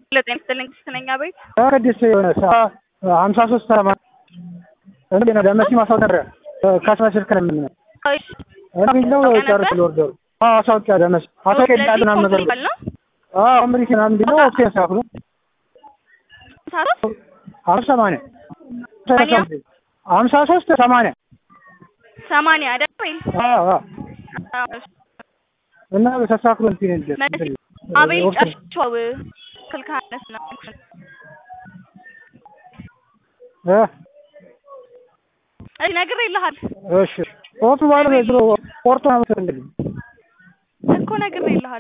ለጤና ይስጥልኝ ስትነኛ ቤት ቅድስት የሆነ ሀምሳ ሶስት ሰማ እንዴ ነው ደመሲ ማስታወቂያ ከስመ ስልክ ነው የምንለው እና ሚለው ጨርስ ልወርደሩ ማስታወቂያ ደመሲ ማስታወቂያ ያለ ምናምን ነገር ነው አምሪክ ምናምን እንዲ ነው ኦኬ ሳፍሉ ሀምሳ ሰማንያ ሀምሳ ሶስት ሰማንያ ሰማንያ አይደል ወይ? እና በተሳክሎ እንትን አቤል ጨርሻው ስልክ አነስ ነው እሺ ነግሬልሃል እሺ ፎቶ ባለ ቆርጦ ነው እንግዲህ እኮ ነግሬልሃል